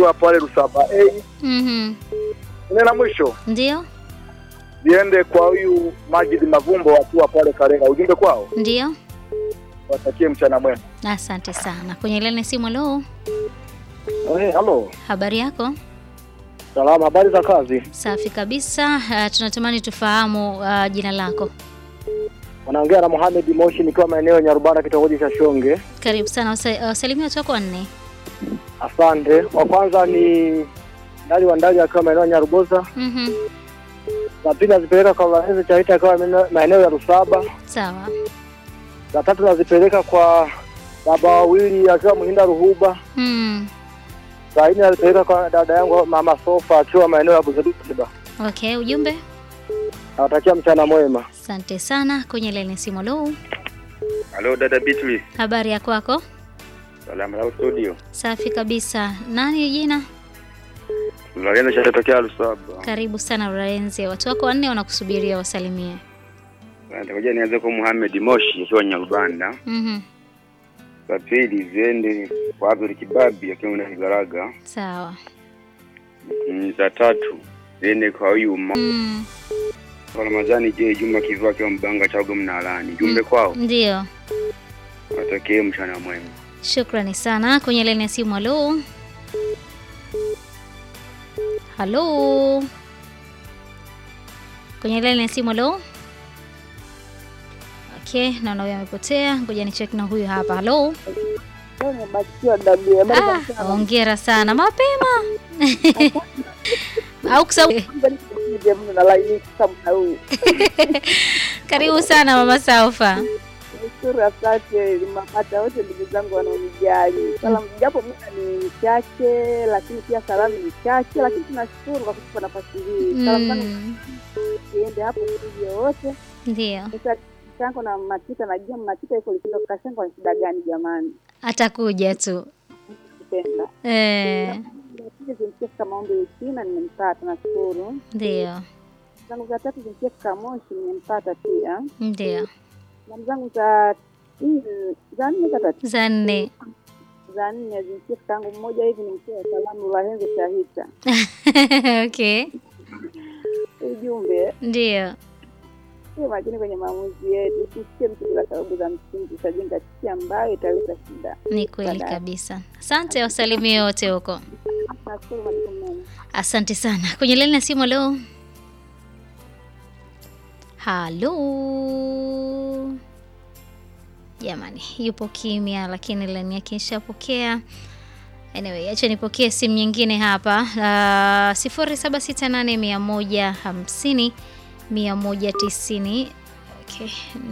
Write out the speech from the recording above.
wa pale Rusaba A. Mhm. Nne la mwisho Ndio, ziende kwa huyu Majid Mavumbo wakiwa pale Karega. Ujumbe kwao ndio. watakie mchana mwema. Asante sana. Kwenye lene simu, halo, Eh, halo. habari yako? Salama, habari za kazi? Safi kabisa. Uh, tunatamani tufahamu uh, jina lako. Wanaongea na Mohamed Moshi nikiwa maeneo ya Nyarubara kitongoji cha Shonge. Karibu sana. Wasa- Wasalimia watu wako wanne. Asante. Wa kwanza ni Ndali wa Ndali akiwa maeneo ya Nyaruboza. Mhm. La pili nazipeleka kwa Valenzi Chaita akiwa maeneo- maeneo ya Rusaba. Sawa. La tatu nazipeleka kwa baba wawili akiwa Muhinda Ruhuba. Mm. La nne nazipeleka kwa dada yangu mama Sofa akiwa maeneo ya Buzeruba. Okay, ujumbe. Nawatakia mchana mwema. Asante sana. Kwenye lene simu, halo, Halo dada Beatrice, habari ya kwako? salamu la studio. Safi kabisa. Nani jina? Mlaliana shatokea Lusaba. Karibu sana Lorenzi. Watu wako wanne wanakusubiria wasalimie. Nitakuja nianze kwa Muhammad Moshi akiwa Nyarubanda. Mhm. Za pili ziende kwa Abdul Kibabi akiwa na Higaraga. Sawa. Mm, Za tatu ziende kwa huyu ma- Mm. kwa Ramadhani je Juma Kivu akiwa Mbanga Chago Mnalani. Jumbe kwao Ndio. watakie mchana mwema. Shukrani sana. Kwenye laini ya simu, halo. Halo. Kwenye laini ya simu, halo. Okay, naona huyu amepotea. Ngoja ni check na huyu hapa. Halo. Ah, hongera sana mapema. Au kusau. Karibu sana mama Saufa. Nashukuru, asante mapata wote ndugu zangu wanaonijali. Salamu japo muda ni chache, lakini pia salamu ni chache, lakini tunashukuru kwa kutupa nafasi hii. Salamu zangu Mm, ziende hapo studio wote. Ndio. Sasa Kashango na Matita, najua Matita iko likizo. Kashango ana shida gani jamani? Atakuja tu. Kupenda Eh, pili zimsikia fika maombi Uchina, nimempata, nashukuru. ndio. Zangu za tatu zimsikia fika Moshi, nimempata pia. Ndio. Salamu zangu za nne za nne za tatu Za nne. za nne zimsikia fika yangu mmoja hivi, nimsikia salamu Lahenzo Shahita Okay. ujumbe Ndio. Tuwe makini kwenye maamuzi yetu, tusikie mtu bila sababu za msingi, tutajenga chuki ambayo italeta shida. Ni kweli Baadaye. kabisa. Asante, wasalimie wote huko. Nashukuru majukumu mema. Asante sana. Kwenye laini ya simu leo. Halo. Jamani, yupo kimya lakini laini yake ishapokea. Anyway, acha nipokee simu nyingine hapa. Uh, sifuri saba sita nane mia moja hamsini mia moja tisini. Okay.